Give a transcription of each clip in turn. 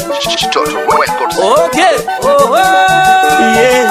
Total Records. Okay. Oh, oh. Yeah,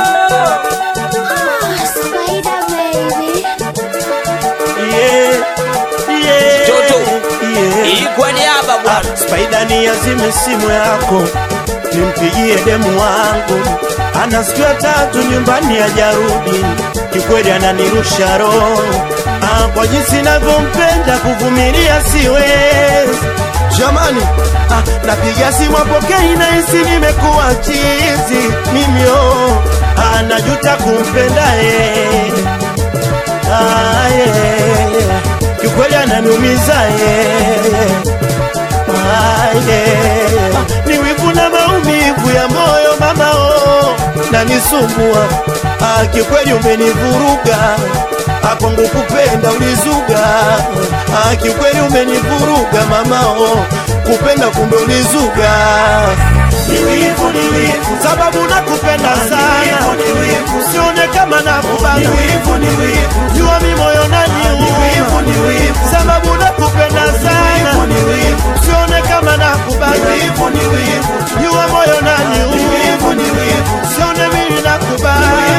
Spider baby. yeah, yeah, Toto. yeah. Hii kwa niaba bwana. Spaida ni azime simu yako, nimpigie demu wangu, ana siku ya tatu nyumbani hajarudi, kikweli ananirusha roho ah, kwa jinsi navyompenda kuvumilia siwezi jamani. Ah, napiga simu apokei, nahisi nimekuwa chizi mimi oh, ah, najuta kumpenda yeye ah, yeah. kikweli ananiumiza yeye Ah, yeah. ni wivu na maumivu ya moyo mama oh, nanisumbua ah, kikweli umenivuruga ah, kwangu kupenda ulizuga ah, kikweli umenivuruga mama oh, kupenda kumbe ulizuga ni wivu, ni wivu, sababu nakupenda sana, usione kama nakubana, jua mi moyo naniuma, sababu nakupenda sana, usione kama nakubana, jua moyo naniuma, usione mimi nakubana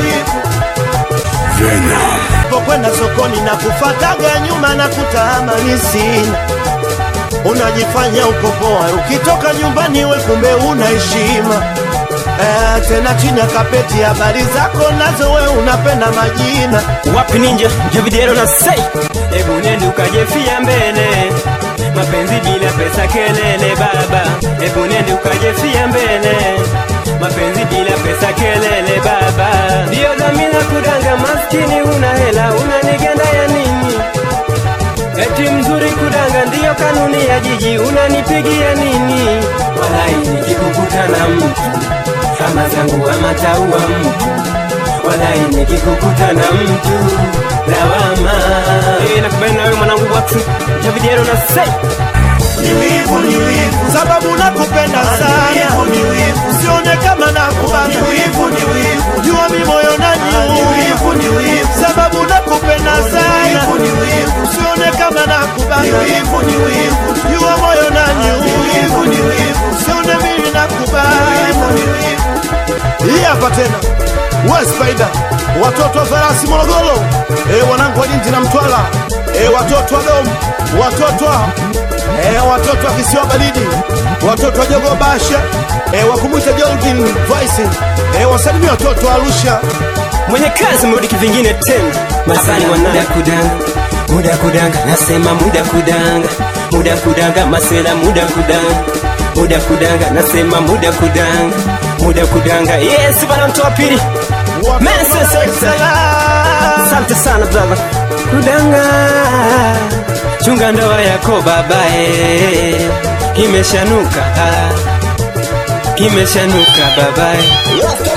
pokwenda sokoni na kufataga nyuma na kutamani sina unajifanya uko poa ukitoka nyumbani we kumbe una heshima eh, tena chini ya kapeti habari zako nazo we unapenda majina wapi ninja javidero na sei hebu nende ukajefia mbele mapenzi bila pesa kelele baba hebu nende ukajefia mbele mapenzi bila pesa kelele baba ndiyo dhamira kudanga maskini una hela unanigenda ya nini eti mzuri kudanga ndiyo kanuni ya jiji unanipigia nini walai nikikukuta na mtu kama zangu ama taua mtu walai nikikukuta na mtu lawama hey, nakubali na wewe mwanangu watu javidiero na sei ni wivu, ni wivu, sababu nakupenda sana, usione kama nakubana, jua mi moyo naniuma, sababu nakupenda sana, usione kama nakubana, jua moyo naniuma, usione mimi nakubana. Hii hapa tena we Spider, watoto wa farasi Morogoro, e, wanangu wa Lindi na Mtwara, e, watoto wa Dom, watoto wa e, watoto wa kisiwa baridi, watoto wa Jogo Basha, e, wakumwita Jorgin Voice, e, wasalimia watoto wa Arusha. mwenye kazi mrudi kivingine tena masani muda kudanga muda kudanga nasema muda kudanga muda kudanga masela muda kudanga muda kudanga nasema muda kudanga muda kudanga yes bana mtu wa pili Watoto Mese wa Dar es Sekta. Salaam. asante sana brother kudanga chunga ndoa yako babae kimeshanuka ah. kimeshanuka babae